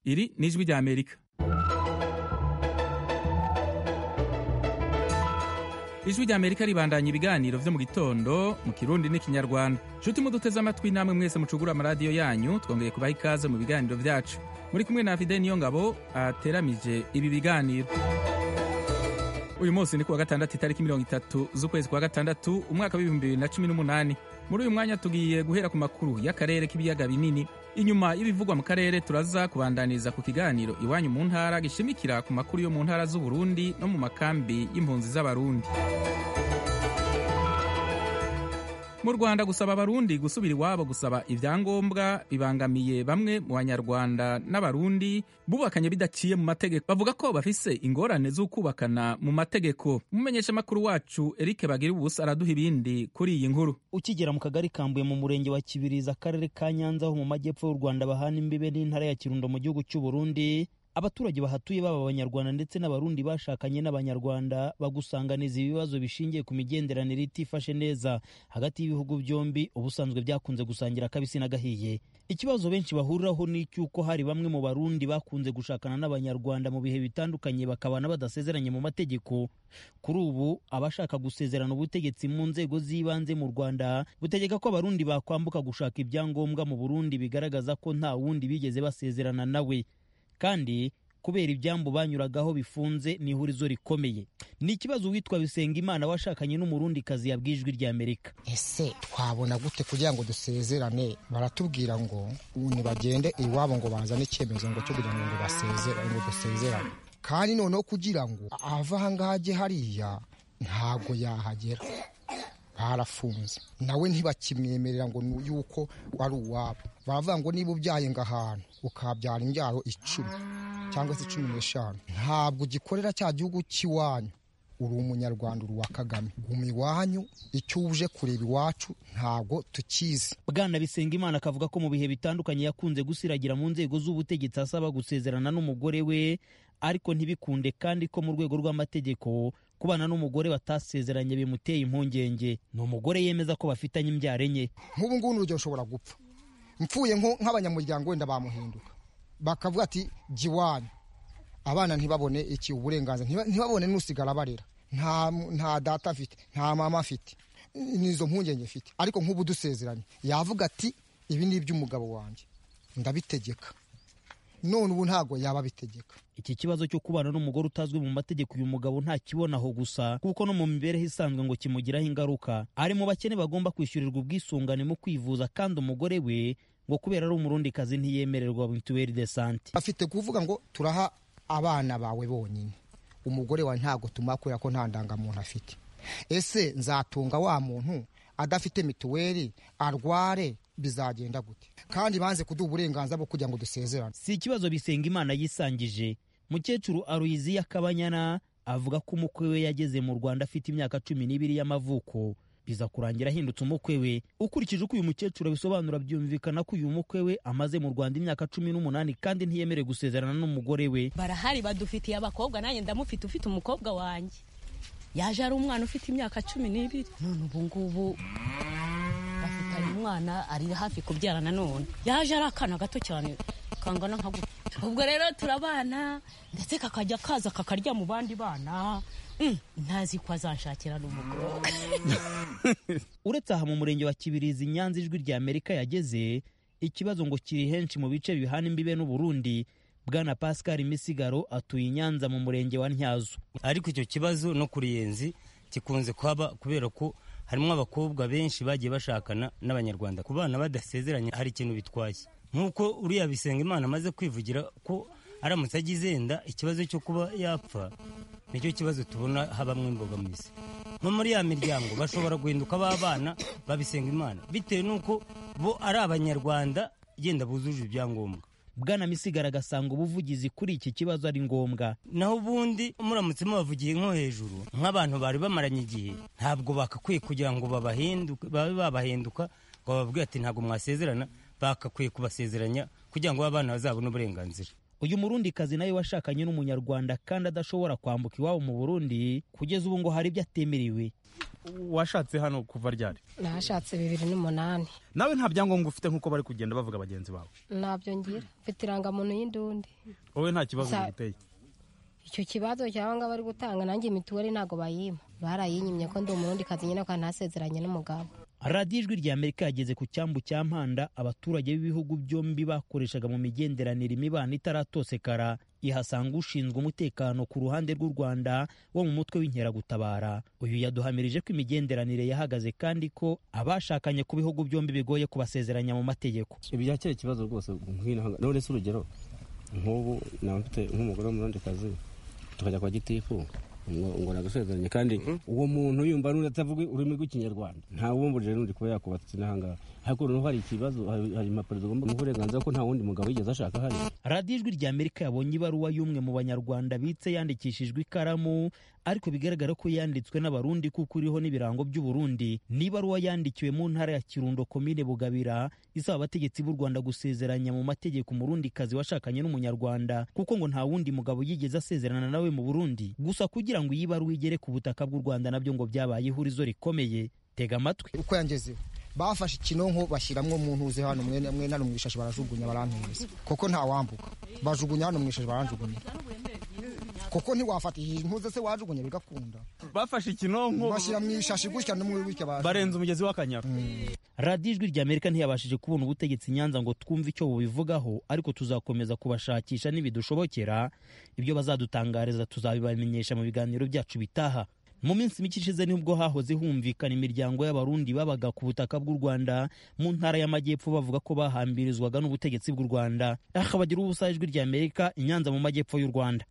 iri ni ijwi rya amerika ijwi rya amerika ribandanya ibiganiro vyo mu gitondo mu kirundi n'ikinyarwanda nshuti muduteze amatwi namwe mwese mucugura amaradiyo yanyu twongeye kubaha ikaze mu biganiro vyacu muri kumwe na fide niyo ngabo ateramije ibi biganiro uyu munsi ni kuwa gatandatu itariki mirongo itatu z'ukwezi kwa gatandatu umwaka w'ibihumbi bibiri na cumi n'umunani muri uyu mwanya tugiye guhera ku makuru y'akarere k'ibiyaga binini inyuma y'ibivugwa mu karere turaza kubandaniriza ku kiganiro iwanyu mu ntara gishimikira ku makuru yo mu ntara z'uburundi no mu makambi y'impunzi z'abarundi mu rwanda gusaba abarundi gusubira iwabo gusaba ibyangombwa bibangamiye bamwe mu banyarwanda n'abarundi bubakanye bidaciye mu mategeko bavuga ko bafise ingorane z'ukubakana mu mategeko umumenyeshamakuru wacu eric bagira ubusa araduha ibindi kuri iyi nkuru ukigera mu kagari kambuye mu murenge wa kibirizi akarere ka nyanza ho mu majyepfo y'u rwanda bahana imbibe n'intara ya kirundo mu gihugu cy'u burundi abaturage bahatuye baba abanyarwanda ndetse n'abarundi bashakanye n'abanyarwanda bagusanganiza ibibazo bishingiye ku migenderanire itifashe neza hagati y'ibihugu byombi ubusanzwe byakunze gusangira akabisi n'agahiye ikibazo benshi bahuriraho ni icy'uko hari bamwe mu barundi bakunze gushakana n'abanyarwanda mu bihe bitandukanye bakabana badasezeranye mu mategeko kuri ubu abashaka gusezerana ubutegetsi mu nzego z'ibanze mu rwanda butegeka ko abarundi bakwambuka gushaka ibyangombwa mu burundi bigaragaza ko nta wundi bigeze basezerana nawe kandi kubera ibyambu banyuragaho bifunze ni ihurizo rikomeye ni ikibazo uwitwa bisenga imana washakanye n'umurundikazi yabwiye ijwi rya amerika ese twabona gute kugira ngo dusezerane baratubwira ngo nibagende iwabo ngo bazane icyemezo ngo cyo kugira ngo basezerane ngo dusezerane kandi noneho kugira ngo ava ahangaha ajye hariya ntabwo yahagera barafunze nawe ntibakimwemerera ngo yuko wari uwabo baravuga ngo niba ubyaye ngo ahantu ukabyara imbyaro icumi cyangwa se cumi n'eshanu ntabwo ugikorera cya gihugu cy'iwanyu uri umunyarwanda uri uwa kagame guma iwanyu icyo uje kureba iwacu ntabwo tukizi bwana bisenga imana akavuga ko mu bihe bitandukanye yakunze gusiragira mu nzego z'ubutegetsi asaba gusezerana n'umugore we ariko ntibikunde kandi ko mu rwego rw'amategeko kubana n'umugore batasezeranye bimuteye impungenge ni umugore yemeza ko bafitanye imbyaro enye nk'ubu ngubu urugero ushobora gupfa mpfuye nk'abanyamuryango wenda bamuhinduka bakavuga ati jya iwanyu abana ntibabone iki uburenganzira ntibabone n'usigara barera nta data afite nta mama afite n'izo mpungenge afite ariko nk'ubu dusezeranye yavuga ati ibi ni iby'umugabo wanjye ndabitegeka none ubu ntabwo yaba abitegeka iki kibazo cyo kubana n'umugore utazwi mu mategeko uyu mugabo ntakibonaho gusa kuko no mu mibereho isanzwe ngo kimugiraho ingaruka ari mu bakene bagomba kwishyurirwa ubwisungane mu kwivuza kandi umugore we ngo kubera ari umurundikazi ntiyemererwa mituweli de sante afite kuvuga ngo turaha abana bawe bonyine umugore wawe ntabwo tumuha kubera ko nta ndangamuntu afite ese nzatunga wa muntu adafite mituweli arware bizagenda gute kandi banze kuduha uburenganzira bwo kugira ngo dusezerane si ikibazo bisenga imana yisangije mukecuru aruyizi y'akabanyana avuga ko umukwe we yageze mu rwanda afite imyaka cumi n'ibiri y'amavuko biza kurangira ahindutse umukwe we ukurikije uko uyu mukecuru abisobanura byumvikana ko uyu mukwe we amaze mu rwanda imyaka cumi n'umunani kandi ntiyemerewe gusezerana n'umugore we barahari badufitiye abakobwa nanjye ndamufite ufite umukobwa wanjye yaje ari umwana ufite imyaka cumi n'ibiri none ubu ngubu bafitanye umwana ari hafi kubyara nanone yaje ari akana gato cyane kangana nka gutya ubwo rero turabana ndetse kakajya kaza kakarya mu bandi bana ntazi ko azanshakira n'umukobwa uretse aha mu murenge wa kibirizi nyanza ijwi rya amerika yageze ikibazo ngo kiri henshi mu bice bihana imbibe n'uburundi bwana pascal misigaro atuye i nyanza mu murenge wa ntyazo ariko icyo kibazo no ku ruyenzi gikunze kuhaba kubera ko harimo abakobwa benshi bagiye bashakana n'abanyarwanda ku bana badasezeranye hari ikintu bitwaye nk'uko uriya bisenga imana amaze kwivugira ko aramutse agize yenda ikibazo cyo kuba yapfa nicyo kibazo tubona habamo imbogamizi no muri ya miryango bashobora guhinduka b'abana babisenga imana bitewe n'uko bo ari abanyarwanda yenda bujuje ibyangombwa bwana misigara agasanga ubuvugizi kuri iki kibazo ari ngombwa naho ubundi muramutse mubavugiye nko hejuru nk'abantu bari bamaranye igihe ntabwo bakakwiye kugira ngo babe babahinduka ngo bababwire ati ntabwo mwasezerana bakakwiye kubasezeranya kugira ngo abana bazabone uburenganzira uyu murundikazi nawe washakanye n'umunyarwanda kandi adashobora kwambuka iwabo mu burundi kugeza ubu ngo hari ibyo atemerewe washatse hano kuva ryari nashatse bibiri n'umunani nawe nta byangombwa ufite nk'uko bari kugenda bavuga bagenzi bawe ntabyo ngira mfite irangamuntu y'indundi wowe nta kibazo Sa- biguteye icyo kibazo cyangwa ngo bari gutanga nanjye mituweli ntabwo bayima barayinyimye ko ndi umurundi kazi nyine kandi ntasezeranye n'umugabo radiyo ijwi rya amerika yageze ku cyambu cya mpanda abaturage b'ibihugu byombi bakoreshaga mu migenderanire imibano itaratosekara ihasanga ushinzwe umutekano ku ruhande rw'u rwanda wo mu mutwe w'inkeragutabara uyu yaduhamirije ko imigenderanire yahagaze kandi ko abashakanye ku bihugu byombi bigoye kubasezeranya mu mategeko byakira ikibazo rwose nk'ino none se urugero nk'ubu naba mfite nk'umugore w'umurondekazi tukajya kwa gitifu ngo ngo nagasezeranye kandi uwo muntu yumva n'undi atavuga ururimi rw'ikinyarwanda nta wumburije n'undi kuba yakubatse n'ahangaha ariko noneho hari ikibazo hari hari impapuro zigomba kumuha uburenganzira ko nta wundi mugabo yigeze ashaka hano radiyo ijwi rya amerika yabonye ibaruwa y'umwe mu banyarwanda bitse yandikishijwe ikaramu ariko bigaragara ko yanditswe n'abarundi kuko iriho n'ibirango by'uburundi ni ibaruwa yandikiwe mu ntara ya kirundo komine bugabira isaba abategetsi b'u rwanda gusezeranya mu mategeko umurundikazi washakanye n'umunyarwanda kuko ngo nta wundi mugabo yigeze asezerana nawe mu burundi gusa kugira ngo iyi baruwa igere ku butaka bw'u rwanda nabyo ngo byabaye ihurizo rikomeye tega amatwi uko yangezeho bafashe ikinonko bashyiramo mu ntuze hano mwene mwene hano mu ishashi barajugunya barampereza kuko nta wambuka bajugunya hano mu ishashi baranjugunya kuko ntiwafata iyi ntuze se wajugunya bigakunda bafashe ikinonko bashyira mu ishashi gutya no mu gutya bajugunya. barenze umugezi w'akanyaru radiyo ijwi rya amerika ntiyabashije kubona ubutegetsi i nyanza ngo twumve icyo bubivugaho ariko tuzakomeza kubashakisha nibidushobokera ibyo bazadutangariza tuzabibamenyesha mu biganiro byacu bitaha mu minsi mike ishize nibwo hahoze humvikana imiryango y'abarundi babaga ku butaka bw'u rwanda mu ntara y'amajyepfo bavuga ko bahambirizwaga n'ubutegetsi bw'u rwanda aha bagira ubusa ijwi rya amerika i nyanza mu majyepfo y'u rwanda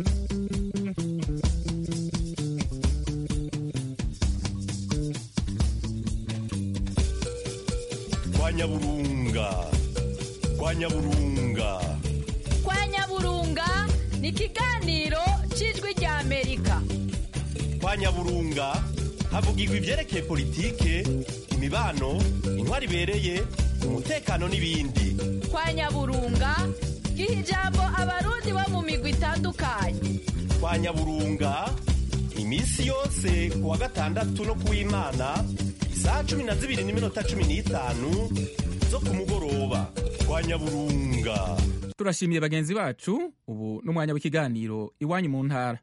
kwa nyaburunga kwa nyaburunga kwa nyaburunga ni ikiganiro cy'ijwi rya amerika kwa nyaburunga havugirwa ibyerekeye politike imibano intwari ibereye umutekano n'ibindi kwa nyaburunga giha ijambo abarundi bo mu migwi itandukanye kwa nyaburunga iminsi yose ku wa gatandatu no ku w'imana isaha cumi na zibiri n'iminota cumi n'itanu zo ku mugoroba kwa nyaburunga turashimiye bagenzi bacu ubu n'umwanya w'ikiganiro iwanyu mu ntara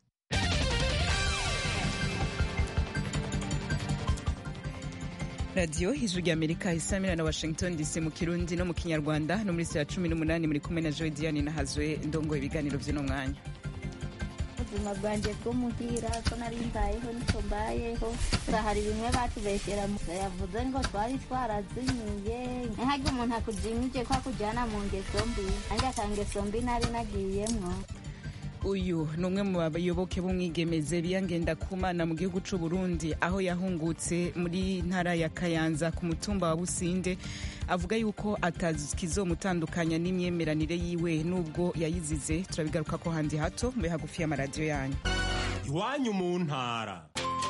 radiyo ijwi rya amerika isamira na washington dc mu kirundi no mu kinyarwanda no muri saa cumi n'umunani muri kumwe na joy diane nahazwe ndongo ibiganiro by'uno mwanya ubuzima bwanjye bwo muhira ko nari mbayeho niko mbayeho hari bimwe batubeshyera yavuze ngo twari twarazimiye ntihage umuntu akujimije ko akujyana mu ngeso mbi nanjye akangeso mbi nari nagiyemwo uyu ni umwe mu bayoboke b'umwigemeze biyangenda kumana mu gihugu cy'u Burundi aho yahungutse muri ntara ya kayanza ku mutumba wa businde avuga yuko atazikizomutandukanya n'imyemeranire yiwe n'ubwo yayizize turabigaruka ko handi hato mube hagufi y'amaradiyo yanyu iwanyu mu ntara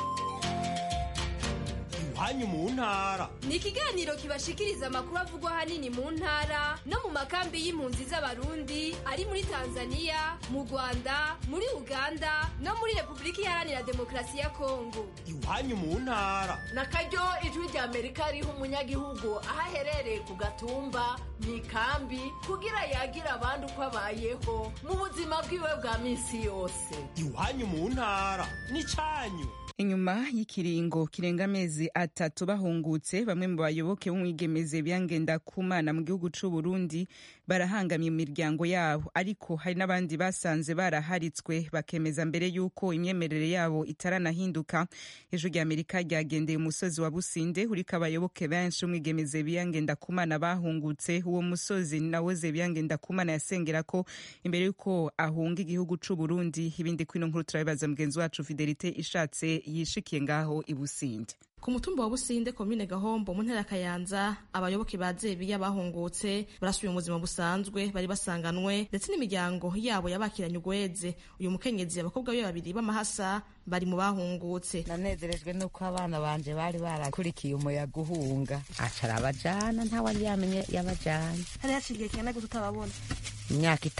iwanyu mu ntara ni ikiganiro kibashikiriza amakuru avugwa ahanini mu ntara no mu makambi y'impunzi z'abarundi ari muri tanzania mu rwanda muri uganda no muri repubulika iharanira demokarasi ya kongo iwanyu mu ntara na karyo ijwi rya amerika riha umunyagihugu aho aherereye ku gatumba mu ikambi kugira yagira abandi uko abayeho mu buzima bwiwe bwa minsi yose iwanyu mu ntara n'icyanyu inyuma y'ikiringo kirenga amezi atatu bahungutse bamwe mu bayoboke b'umwigemeze byangenda kumana mu gihugu cy'u Burundi barahangamye imiryango yabo ariko hari n'abandi basanze baraharitswe bakemeza mbere y'uko imyemerere yabo itaranahinduka ejo rya amerika ryagendeye umusozi wa businde uriko abayoboke benshi umwigemeze byangenda kumana bahungutse uwo musozi nawoze byangenda kumana yasengera ko imbere y'uko ahunga igihugu cy'u Burundi ibindi kwino nkuru turabibaza mugenzi wacu fidelite ishatse yishikiye ngaho i businde ku mutumba wa businde komine gahombo mu ntara ya kayanza abayoboke ba zebiya bahungutse barasubiye mu buzima busanzwe bari basanganwe ndetse n'imiryango yabo yabakiranye ugweze uyu mukenyezi abakobwa be babiri b'amahasa bari mu bahungutse nanezerejwe nuko abana banje bari barakurikiye umuyaga uhunga acara abajana ntawari yamenye yabajanye hari haciye igihe kingana gute utababona imyaka itatu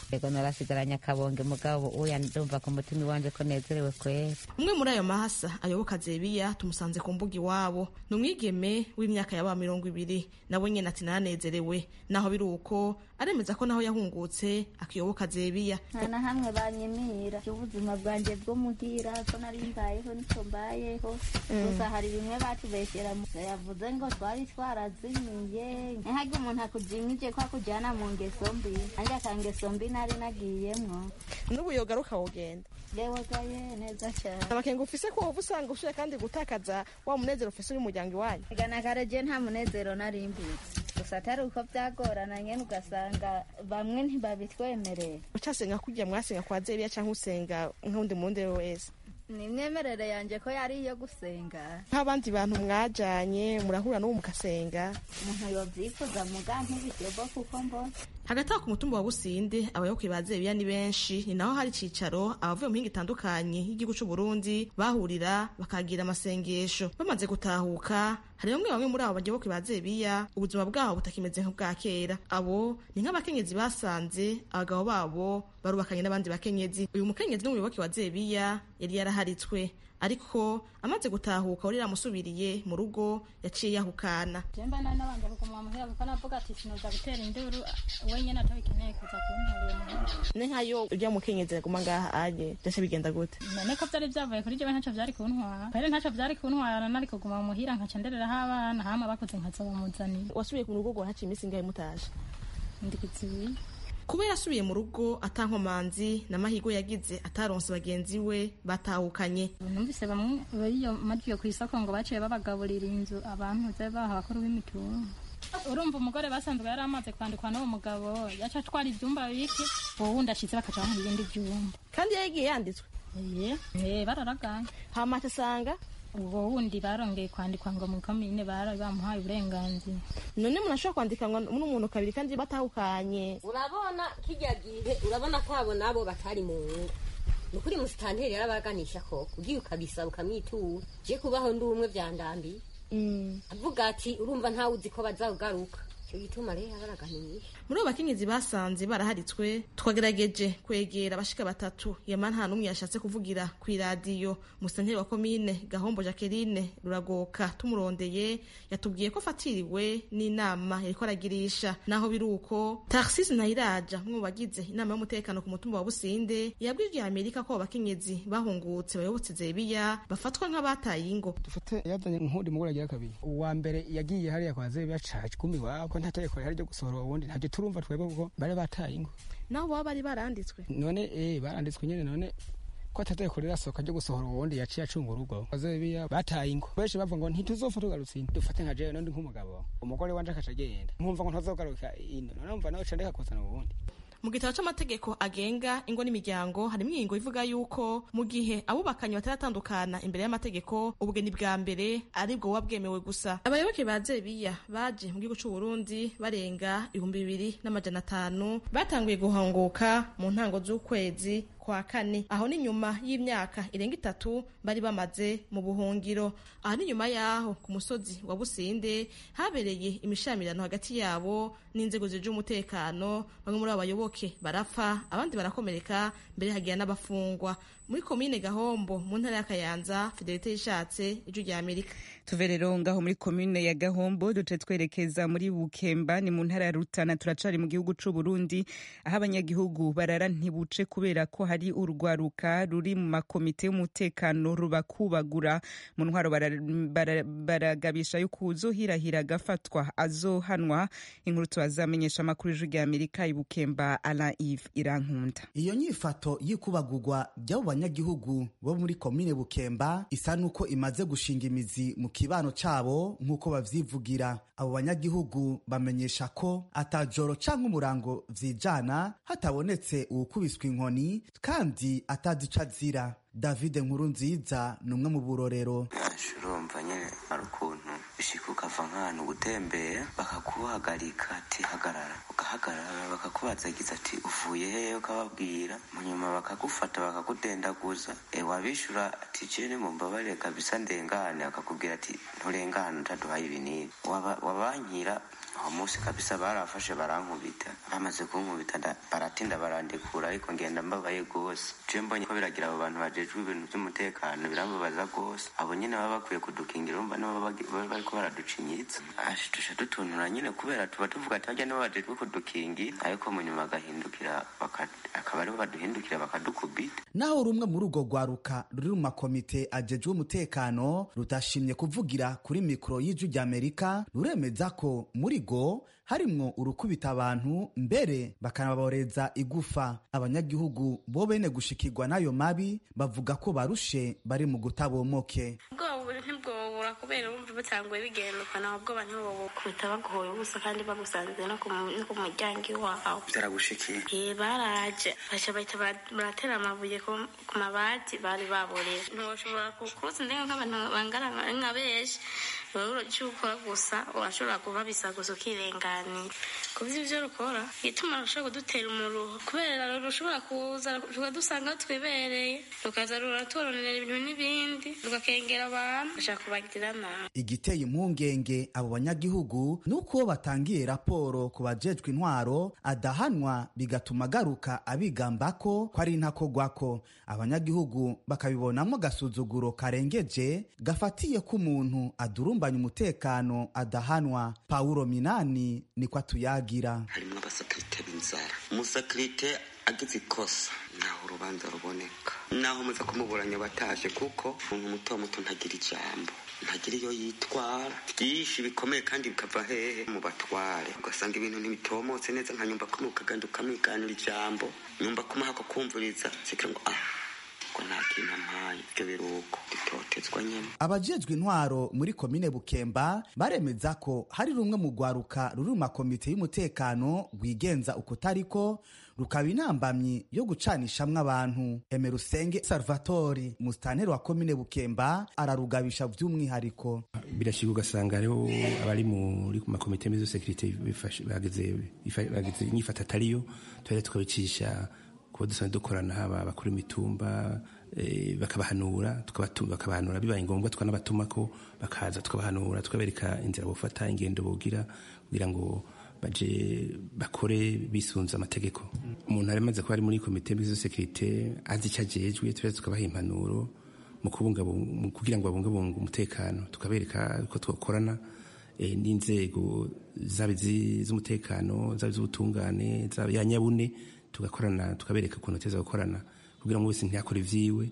yego narasigaranye akabonge mugabo uya ndumva ku mutima iwanje ko nezerewe kwera umwe muri ayo mahasa ayoboka zebiya tumusanze ku mbuga iwabo ni umwigeme w'imyaka yaba mirongo ibiri nawe nyine ati naranezerewe naho biri uko aremeza ko naho yahungutse akiyoboka zebiya nta na hamwe banyimira ubuzima bwanjye bwo muhira ko nari mbayeho nicyo mbayeho gusa hari bimwe batubeshyera yavuze ngo twari twarazimiye ntihage umuntu akujimije ko akujyana mu ngeso mbi nanjye akangeso mbi nari nagiyemwo n'ubu yogaruka wogenda yewe gaye neza cyane amakenga ufise ko wowe usanga ushoboye kandi gutakaza wa munezero ufise uri umuryango iwanyu igana karaje nta munezero nari mbitse gusa atari uko byagorana nyine ugasanga bamwe ntibabitwemerera ucasenga kujya mwasenga kwa zebiya cyangwa usenga nk'undi mundi wese ni imyemerere yanjye ko yari iyo gusenga nk'abandi bantu mwajanye murahura n'ubu mugasenga umuntu yobyifuza muga ntibishyirwa kuko mbona hagati aho ku mutumba wa businde abayoboke ba zebiya ni benshi ni naho hari icicaro abavuye mu mihinga itandukanye y'igihugu c'u Burundi bahurira bakagira amasengesho bamaze gutahuka hari bamwe bamwe muri abo bayoboke ba zebiya ubuzima bwabo butakimeze nk'ubwa kera abo ni nk'abakenyezi basanze abagabo babo barubakanye n'abandi bakenyezi uyu mukenyezi n'umuyoboke wa zebiya yari yaraharitswe ariko amaze gutahuka wari yamusubiriye mu rugo yaciye yahukana jemba nari nabanje kuguma muhira kuko navuga ati sinoza gutera induru wenyine atabikeneye kuza kuntera uyu muhira ne nkayo ujya mukenyezi aguma ngaha aje byose bigenda gute none ko byari byavuye kuri jewe ntacyo byari kuntwara kwere ntacyo byari kuntwara nari kuguma muhira nkaca ndereraho abana hama bakuze nkaza bamuzanira wasubiye ku rugo ngo haciye iminsi ingahe mutaje ndi kuzibiye kuba yarasubiye mu rugo atankomanzi n'amahirwe yagize ataronse bagenzi we batahukanye numvise bamwe bariyo majiyo ku isoko ngo baciye babagaburira inzu abantu ze baha bakuru b'imitungo urumva umugore basanzwe yari amaze kwandikwa n'uwo mugabo yaca atwara ibyumba bike uwo wundi ashitse bakaca bamuha ibindi byumba kandi yagiye yanditswe ye bararagaye hama asanga ubwo wundi barongeye kwandikwa ngo mu komine bari bamuhaye uburenganzira none umuntu ashobora kwandikwa n'umuntu kabiri kandi batahukanye urabona kijya gihe urabona ko abo nabo batari mu ngo ni ukuri musitanteri yarabaganisha ko ugiye ukabisaba ukamwitura je kubaho ndi umwe vyandambiye avuga ati urumva ntawe uzi ko bazagaruka icyo gituma rero abaraganisha muri abo bakenyezi basanze baraharitswe twagerageje kwegera abashika batatu yama nta n'umwe yashatse kuvugira ku iradiyo musanteri wa komine gahombo jacqueline ruragoka tumurondeye yatubwiye ko afatiriwe n'inama yariko aragirisha naho biri uko taxis ntayiraja umwe mu bagize inama y'umutekano ku mutumba wa businde yabwiye amerika ko abo bakenyezi bahungutse bayobotse zebiya bafatwa nk'abataye ingo dufate yazanye nk'undi mugore agira kabiri uwa mbere yagiye hariya kwa zebiya caje kumi wabo ko nta tegeko rihari ryo gusohora uwundi ntabyo turumva twebwe kuko bari bataye ingo naho baba bari baranditswe none eh baranditswe nyene none ko atategeko rirasohoka ryo gusohora uwundi yaciye acunga urugo bazebiya bataye ingo benshi bavuga ngo ntituzopfa tugarutse ino dufate nka jewe nondi nk'umugabo umugore wanje akaca agenda nkumva ngo ntazogaruka ino none numva nawe ca ndeka kuzana uwundi mu gitabo c'amategeko agenga ingo n'imiryango harimo ingingo ivuga yuko mu gihe abubakanye bataratandukana imbere y'amategeko ubugeni bwa mbere aribwo buba bwemewe gusa abayoboke ba zebiya baje mu gihugu c'u Burundi barenga ibihumbi bibiri n'amajana atanu batanguye guhunguka mu ntango z'ukwezi kwa kane aho ni nyuma y'imyaka irenga itatu bari bamaze mu buhungiro aha ni nyuma y'aho ku musozi wa businde habereye imishamirano hagati yabo n'inzego zije umutekano bamwe muri abo bayoboke barapfa abandi barakomereka mbere hagira n'abafungwa muri komine gahombo mu ntara ya kayanza fidelite yishatse ijwi rya amerika tuve rero ngaho muri komine ya gahombo duce twerekeza muri bukemba ni mu ntara ya rutana turacari mu gihugu c'u burundi aho abanyagihugu barara ntibuce kubera ko hari urwaruka ruri mu makomite y'umutekano rubakubagura mu ntwaro baragabisha yuko uzohirahira agafatwa azohanwa inkuru tubazamenyesha amakuru y'ijwi rya amerika ibukemba alain ive irankunda iyo nyifato y'ikubagurwa by'abo banyagihugu bo muri komine bukemba isa n'uko imaze gushinga imizi mu kibano cabo nk'uko bavyivugira abo banyagihugu bamenyesha ko atajoro canke umurango vyijana hatabonetse uwukubiswe inkoni kandi atazi ico azira david nkuru nziza ni umwe mu burorero urumva nyine hari ukuntu bishika ukava nk'ahantu gutembera bakakuhagarika ati hagarara ugahagarara bakakubaza agize ati uvuye hehe ukababwira mu nyuma bakagufata bakakudendaguza e wabishura ati jene mumbabarire kabisa ndengane akakubwira ati nturengane utaduhaye ibinini wabankira aho munsi kabisa barafashe barankubita bamaze kunkubita nda- baratinda barandekura ariko ngenda mbabaye gose je mbonye ko biragira abo bantu bajejwe ibintu vy'umutekano birambabaza gose abo nyene baba bakwiye kudukingira urumva nibo baba bagi- baba bariko baraducinyitsa ashi tusha dutuntura nyene kubera tuba tuvuga ati barya nibo bajejwe kudukingira ariko mu nyuma bagahindukira baka- akaba aribo baduhindukira bakadukubita naho rumwe muri urwo rwaruka ruri mu makomite ajejwe umutekano rutashimye kuvugira kuri mikoro y'ijwi ry'amerika ruremeza ko muri go harimwo urukubita abantu mbere bakanaboreza igufa abanyagihugu bo bene gushikirwa n'ayo mabi bavuga ko barushe bari mu gutabomoke ubwoba ntibwobura kubera bumva butanguye bigenda ukana ubwoba ntibubukubita baguhoye ubusa kandi bagusanze no ku mu- no ku muryango iwawe byaragushikiye Eh, baraje baca bahita bara- baratera amabuye ku ku mabati bari baboreye ntiwoshobora kukuza ndenge nk'abantu bangana nka- nka benshi wowe icyo ukora gusa urashobora kubabisa gusa ukirenganira kubyo ibyo rukora ituma rushobora kudutera umuruho kubera rushobora kuza rukadusanga aho twibereye rukaza ruraturonera ibintu n'ibindi rugakengera abantu bashaka kubagira nabi igiteye impungenge abo banyagihugu ni uko batangiye raporo ku bajejwe intwaro adahanwa bigatuma agaruka abigamba ko ko ari intakogwako abanyagihugu bakabibonamo agasuzuguro karengeje gafatiye ko umuntu adurumbanya umutekano adahanwa pawulo minani niko atuyagira harimwo abasakirite b'inzara umusakirite agize ikosa naho urubanza ruboneka naho muza kumuburanya bataje kuko umuntu muto muto ntagira ijambo ntagira iyo yitwara byinshi bikomeye kandi bikava hehe mu batware ugasanga ibintu ntibitomotse neza nka nyumba kumi ukagenda ukamwiganira ijambo nyumba kumuha ko kumviriza zikira ngo ah ko nta kintu ampaye ibyo biruko dutotezwa nyine abajejwe intwaro muri komine bukemba baremeza ko hari rumwe mu rwaruka ruri mu makomite y'umutekano rwigenza uko tariko rukaba intambamyi yo gucanishamwo abantu emerusenge salvatori musitanteri wa komine bukemba ararugabisha by'umwihariko birashyirwa ugasanga hariho abari muri ku makomite meza sekirite bagize bagize inyifata atariyo tuba tukabicisha kuba dusanzwe dukorana haba abakuru imitumba eh, bakabahanura tukabatu- bakabahanura bibaye ngombwa tukanabatuma ko bakaza tukabahanura tukabereka inzira bufata ingendo bogira kugira ngo baje bakore bisunze amategeko umuntu ari amaze kuba ari muri komite mbizo sekirite azi icyo ajejwe tuba tukabaha impanuro mu kubungabunga mu kugira ngo babungabunge umutekano tukabereka ko twakorana eh, n'inzego zaba izi- z'umutekano zaba iz'ubutungane zaba ya nyabune tugakorana tukabereka ukuntu teza gukorana kugira ngo wese ntiyakore ivyiwe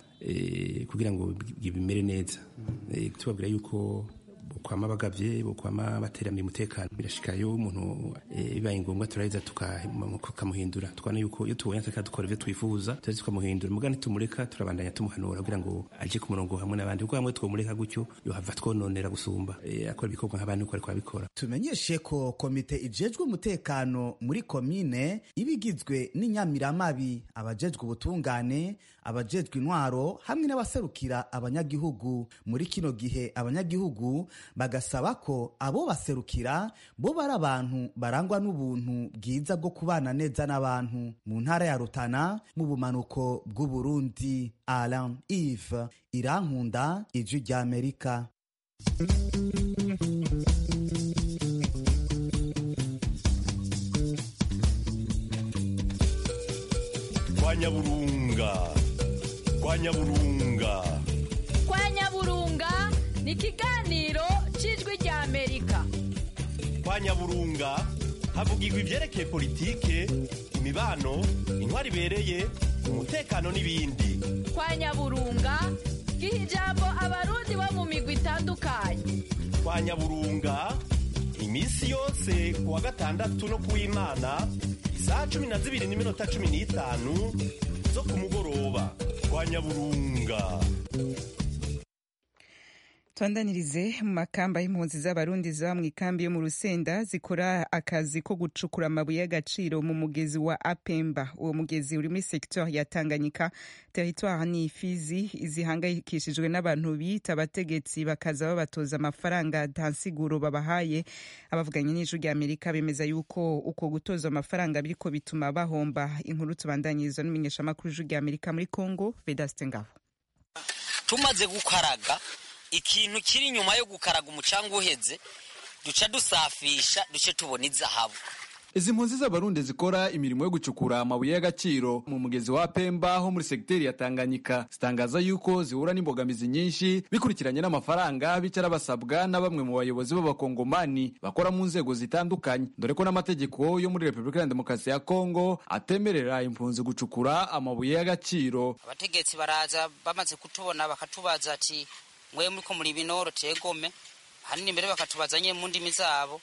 eh, kugira ngo bi- bimere neza Eh, tubabwira yuko bokwama bagavye bokwama bateramiye umutekano birashikayo umuntu eh, bibaye ngombwa turaheza tuka- tukamuhindura tukabona yuko iyo tubonye atariko dukora ivyo twifuza turaheza tukamuhindura muga nitumureka turabandanya tumuhanura kugira ngo aje ku murongo hamwe n'abandi kuko hamwe twomureka gutyo yohava twononera gusumba Eh, akora ibikorwa nk'abandi uko ariko abikora tumenyeshe ko komite ijejwe umutekano muri komine iba igizwe n'inyamiramabi abajejwe ubutungane abajejwe intwaro hamwe n'abaserukira abanyagihugu muri kino gihe abanyagihugu bagasaba ko abo baserukira bo bari abantu barangwa n'ubuntu bwiza bwo kubana neza n'abantu mu ntara ya rutana mu bumanuko bw'uburundi alan eve irankunda ijwi ry'amerika kwa nyaburunga kwa nyaburunga kwa nyaburunga ni ikiganiro cy'ijwi rya amerika kwa nyaburunga havugirwa ibyerekeye politike imibano intwari ibereye umutekano n'ibindi kwa nyaburunga giha ijambo abarundi bo mu migwi itandukanye kwa nyaburunga iminsi yose ku wa gatandatu no ku w'imana isaha cumi na zibiri n'iminota cumi n'itanu zo ku mugoroba kwa nyaburunga twandanirize mu makamba y'impunzi z'abarundi ziba mu ikambi yo mu rusenda zikora akazi ko gucukura amabuye y'agaciro mu mugezi wa apemba uwo mugezi uri muri secteur ya tanganyika territoire ni ifizi zihangayikishijwe n'abantu bita abategetsi bakaza babatoza amafaranga nta nsiguro babahaye abavuganye n'ijwi rya amerika bemeza yuko uko gutoza amafaranga biriko bituma bahomba inkuru tubandanyirizwa n'umumenyeshamakuru w'ijwi rya amerika muri congo vedaste ngabo tumaze gukaraga ikintu kiri inyuma yo gukaraga umucanga uheze duca dusafisha duce tubona izahabu izi mpunzi z'abarundi zikora imirimo yo gucukura amabuye y'agaciro mu mugezi wa pemba ho muri segiteri ya tanganyika zitangaza yuko zihura n'imbogamizi nyinshi bikurikiranye n'amafaranga bicara basabwa na bamwe mu bayobozi b'abakongomani bakora mu nzego zitandukanye dore ko n'amategeko yo muri repubulika ya demokarasi ya kongo atemerera impunzi gucukura amabuye y'agaciro abategetsi baraza bamaze kutubona bakatubaza ati mwe muriko muri binoro tegome hanini mbere bakatubaza nye mu ndimi zabo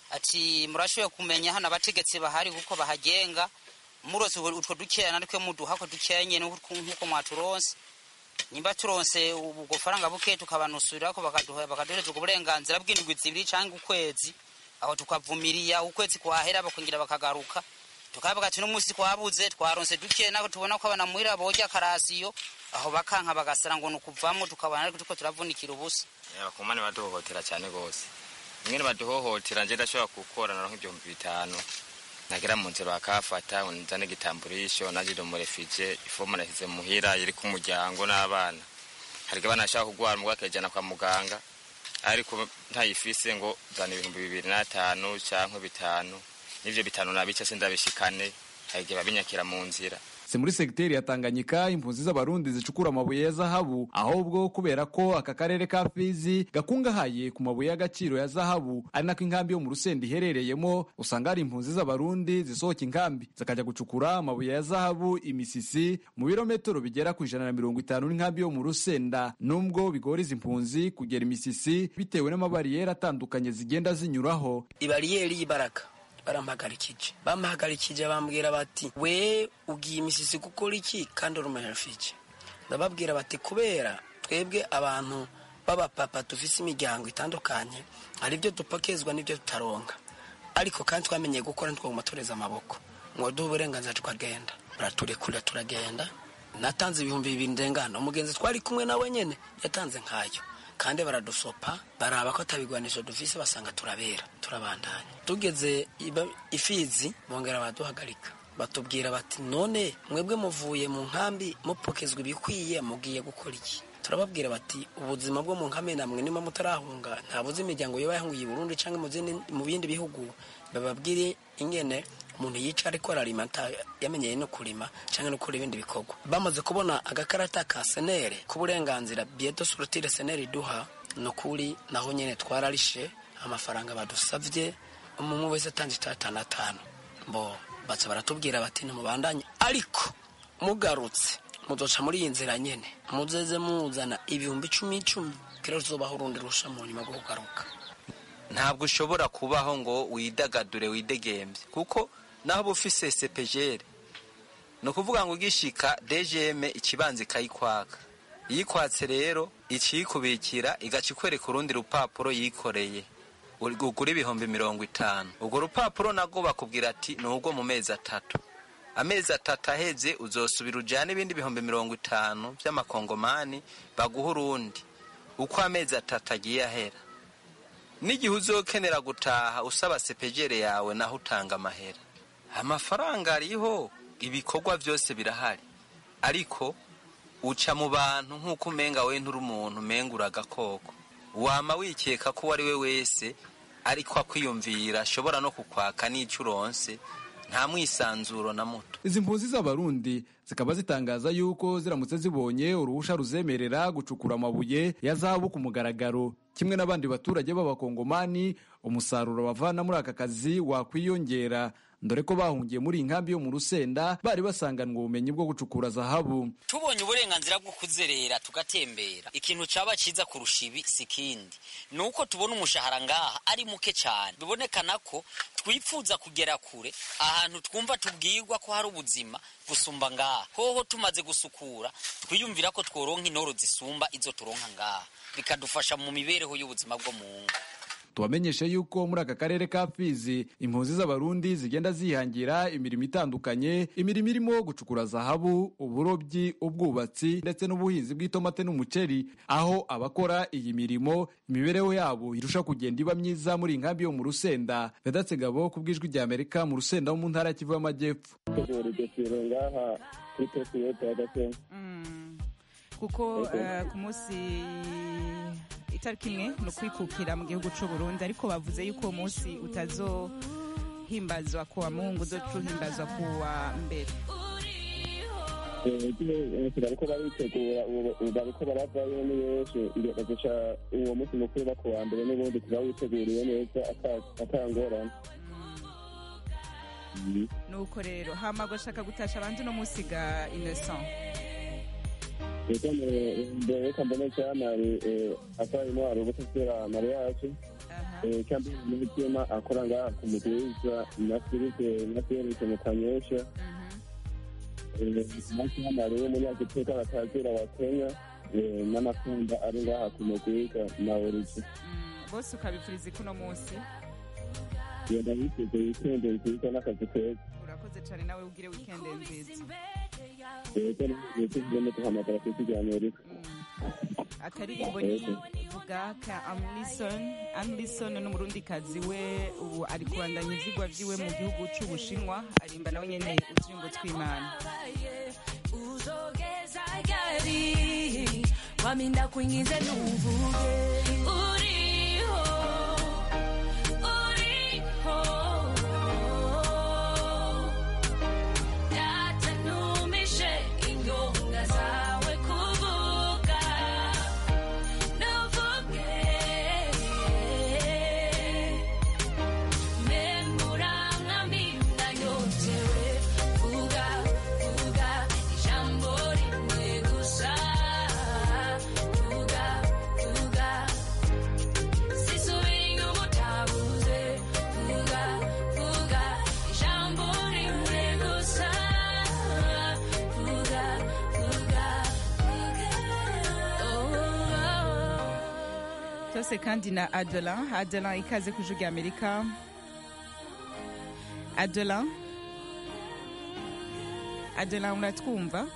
ati murashoboye kumenya hano abategetsi bahari kuko bahagenga murose utwo dukeya natwe muduha ko dukeya nyene nkuko mwaturonse nimba turonse ubwo faranga buke tukabanusurira ko bakaduha bakaduhereza ubwo burenganzira bw'indwi zibiri canke ukwezi aho tukavumiriya ukwezi kwahera bakongera bakagaruka tukavuga ati n'umunsi twabuze twaronse duke nako tubona ko abana muhira borya karasiyo aho bakanka bagasara ngo nukuvamwo tukabona ariko tuko turavunikira ubusa abakomane baduhohotera cyane gose mwene baduhohotera nje ndashobora gukora naronka ibihumbi bitanu nagera mu nzira bakafata nzane igitamburisho najire mu refugee ifomu nashyize muhira iri ku muryango n'abana hari abana bashaka kugwara mugabo akajyana kwa muganga ariko ntayifise ngo zana ibihumbi bibiri n'atanu cyangwa bitanu n'ivyo bitanu nabica sindabishikane hari igihe babinyakira mu nzira si muri segiteri ya tanganyika impunzi z'abarundi zicukura amabuye ya zahabu ahubwo kubera ko aka karere ka fizi gakungahaye ku mabuye y'agaciro ya zahabu ari nako inkambi yo mu rusenda iherereyemo usanga hari impunzi z'abarundi zisohoka inkambi zikajya gucukura amabuye ya zahabu imisisi mu birometero bigera ku ijana na mirongo itanu n'inkambi yo mu rusenda nubwo bigora izi mpunzi kugera imisisi bitewe n'amabariyeri atandukanye zigenda zinyuraho ibariyeri y'ibaraka barampagarikije bampagarikije bambwira bati we ugiye imisisi gukora iki kandi uri umuherifike ndababwira bati kubera twebwe abantu b'abapapa dufise imiryango itandukanye hari ibyo dupakezwa n'ibyo tutaronka ariko kandi twamenyeye gukora ntitwaguma tureza amaboko ngo duhe uburenganzira tukagenda baraturekura turagenda natanze ibihumbi bibiri ndengana umugenzi twari kumwe nawe nyine yatanze nkayo kandi baradusopa baraba ko atabigwanisho dufise basanga turabera turabandanya tugeze ifizi bongera baraduhagarika batubwira bati none mwebwe muvuye mu nkambi mupokezwa ibikwiye mugiye gukora iki turababwira bati ubuzima bwo mu nkambi namwe niba mutarahunga ntabuze imiryango yoba yahungiye i burundi cyangwa mu bindi bihugu bababwire ingene umuntu yica ariko ararima yamenyeye no kurima cyangwa no gukora ibindi bikorwa bamaze kubona agakarata ka senere k'uburenganzira bieto surutire senere iduha ni ukuri naho nyine twararishe amafaranga badusabye umwe wese atanze itatanu atanu bo baza baratubwira bati ntimubandanye ariko mugarutse muzoca muri iyi nzira nyine muzeze muzana ibihumbi icumi icumi kera tuzobaho urundi rusha mu nyuma rwo kugaruka ntabwo ushobora kubaho ngo widagadure widegembye kuko naho uba ufise sepejere ni ukuvuga ngo ugishika dgm ikibanza ikayikwaka iyikwatse rero ikiyikubikira igaca ikwereka urundi rupapuro yikoreye ugura ibihumbi mirongo itanu urwo rupapuro nabwo bakubwira ati ni urwo mu mezi atatu amezi atatu aheze uzosubira ujyane ibindi bihumbi mirongo itanu by'amakongomani baguha urundi uko amezi atatu agiye ahera n'igihe uzokenera gutaha usaba sepejere yawe naho utanga amahera amafaranga ariho ibikorwa byose birahari ariko uca mu bantu nk'uko umenga we nturi umuntu umenga uragakoko wama wikeka ko uwo ari we wese ariko akwiyumvira ashobora no kukwaka n'icyo uronse nta mwisanzuro na muto izi mpunzi z'abarundi zikaba zitangaza yuko ziramutse zibonye uruhusha ruzemerera gucukura amabuye ya zahabu ku mugaragaro kimwe n'abandi baturage b'abakongomani umusaruro bavana muri aka kazi wakwiyongera dore ko bahungiye muri iyi nkambi yo mu rusenda bari basanganwe ubumenyi bwo gucukura zahabu tubonye uburenganzira bwo kuzerera tugatembera ikintu caba ciza kurusha ibi si kindi ni uko tubona umushahara ngaha ari muke cyane bibonekana ko twifuza kugera kure ahantu twumva tubwirwa ko hari ubuzima gusumba ngaha hoho tumaze gusukura twiyumvira ko tworonka intoro zisumba izo turonka ngaha bikadufasha mu mibereho y'ubuzima bwo mu ngo tubamenyeshe yuko muri aka karere ka fizi impunzi z'abarundi zigenda zihangira imirimo itandukanye imirimo irimo gucukura zahabu uburobyi ubwubatsi ndetse n'ubuhinzi bw'itomate n'umuceri aho abakora iyi mirimo imibereho yabo irusha kugenda iba myiza muri iyi nkambi yo mu rusenda vedatse gabo ku bw'ijwi rya amerika mu rusenda wo mu ntara ya kivu y'amajyepfo kuko ku munsi itariki imwe ni ukwikukira mu gihugu c'u Burundi ariko bavuze yuko uwo munsi utazohimbazwa kuwa mungu uzoca uhimbazwa kuwa mbere bariko baritegura ubu bariko baravayo ni benshi bazoca uwo munsi mukuru ba kuwa mbere n'ubundi tuba witeguriye neza atangorane nuko rero hama gushaka gutasha abandi no munsi ga innocent reka mbere reka mbone cyamari atwarimo hari ubutasiera mariage kandi n'umutima akora ngaha ku mugwiza na filipe na felike mu kanyosha na cyamari w'umunyagiteka batazira wa kenya n'amakunda ari ngaha ku mugwiza na origi bose ukabifuriza ikuno munsi genda witeze wikende nziza n'akazi keza urakoze cyane nawe ugire wikende nziza reka nituzigeme duhamagara ku isi rya amerika akaririmbo ni vuga ka amlison amlison ni umurundikazi we ubu ari kubandanya ivyigwa vyiwe mu gihugu c'ubushinwa arimba nawe nyene uturirimbo tw'imana uzogeza gari waminda kuingize nuvuge uriho uriho yatanumishe ingonga zawe kuvuga nuvuge memuramwamina yotewe vuga vuga ijambo rimwe gusa vuga vuga sisubira inyuma utabuze vuga vuga ijambo rimwe gusa vuga vuga tose kandi na adelan adelan ikaze ku ijwi rya amerika adelan adelan uratwumva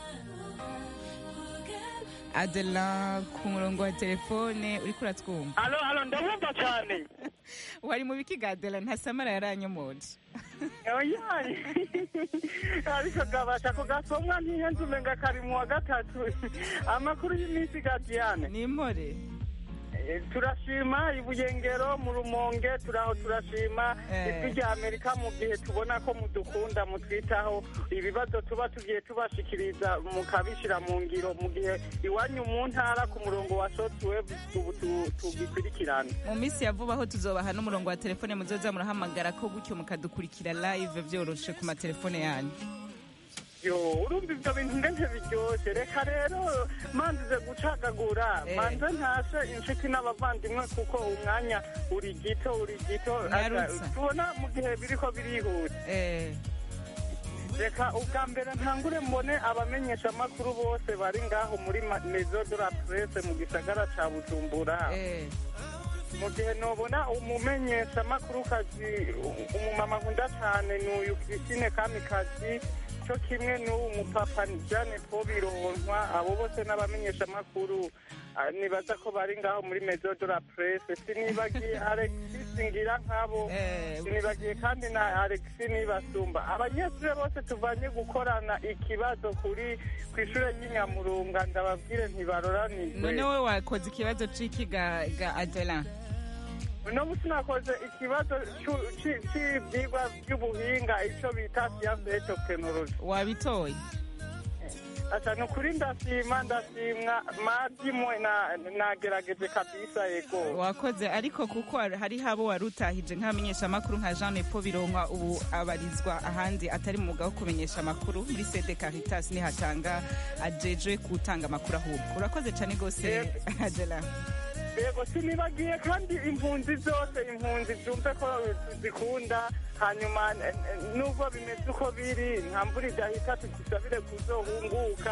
adelan ku murongo wa telefone uriko uratwumva alo alo ndabumva cyane wari mu bikiga adelan ntasamara yaranyomoje oyaye ariko gabasha kugasomwa ntihenze umenga kari mu wa gatatu amakuru y'iminsi gadiyane ni impore turashima ibuyengero mu rumonge turaho turashima ijwi rya amerika mu gihe tubona ko mudukunda mutwitaho ibibazo tuba tugiye tubashikiriza mukabishyira mu ngiro mu gihe iwanyu mu ntara ku murongo wa shotweve ubu tugikurikirana mu minsi ya vuba aho tuzobaha n'umurongo wa telefone muzoza murahamagara ko gutyo mukadukurikira live byoroshe ku matelefone yanyu yo urumva ibyo bintu ngente biryoshye reka rero manzize gucagagura manze ntashe inshuti n'abavandimwe kuko umwanya uri gito uri gito tubona mu gihe biriko birihuta reka ubwa mbere ntangure mbone abamenyesha amakuru bose bari ngaho muri mezo de la presse mu gisagara ca bujumbura mu gihe nobona umumenyesha amakuru kazi umumama nkunda cyane ni uyu christine kamikazi cyo kimwe n'uwo mupapa jane po bironkwa abo bose n'abamenyesha amakuru nibaza ko bari ngaho muri mezo de la presse sinibagiye alexis ngira nkabo sinibagiye kandi na alexis nibasumba abanyeshuri bose tuvanye gukorana ikibazo kuri ku ishuri ry'inyamurunga ndababwire ntibaroranirwe none we wakoze ikibazo c'iki ga ga adelan uno musi nakoze ikibazo c'ivyigwa vy'ubuhinga ico bita siyanse et tekinoloji wabitoye asa ni ukuri ndashima ndashimwa madimwe nagerageje kabisa yego wakoze ariko kuko hari habo wari utahije nk'abamenyesha amakuru nka jean nepo bironkwa ubu abarizwa ahandi atari mu mwuga wo kumenyesha amakuru muri sede caritas nihatanga ajejwe gutanga amakuru ahubwo urakoze cyane rwose adela yego sinibagiye kandi impunzi zose impunzi zumve ko zikunda hanyuma nubwo bimeze uko biri nta mvura idahita tudusabire kuzohunguka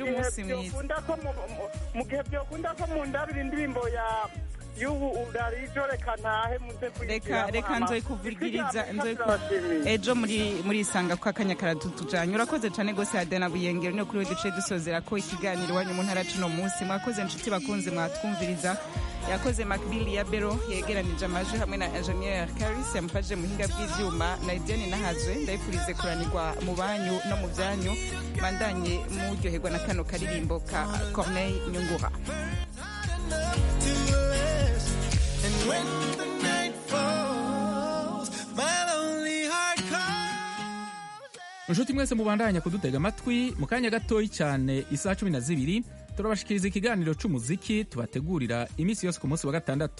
mu gihe byokunda ko mu ndabira indirimbo ya y'ubu urarijo reka ntahe muze reka reka nzoye kuvugiriza ejo muri muri isanga ko akanya karatutujanye urakoze cyane gose Adena Buyengero no kuri we duce dusozera ko ikiganiro wanyu mu ntara cuno munsi mwakoze inshuti bakunze mwatwumviriza yakoze Macbill ya Bero yegeranije amajwi hamwe na Engineer Caris yamufashije mu hinga bw'ivyuma na Idiane Nahazwe ndayifurize kuranirwa mu banyu no mu byanyu bandanye muryoherwa na kano karirimbo ka Corneille Nyungura to inshuti mwese mubandanya kudutega amatwi mu kanya gatoyi cyane isaha cumi na zibiri turabashikiriza ikiganiro c'umuziki tubategurira iminsi yose ku munsi wa gatandatu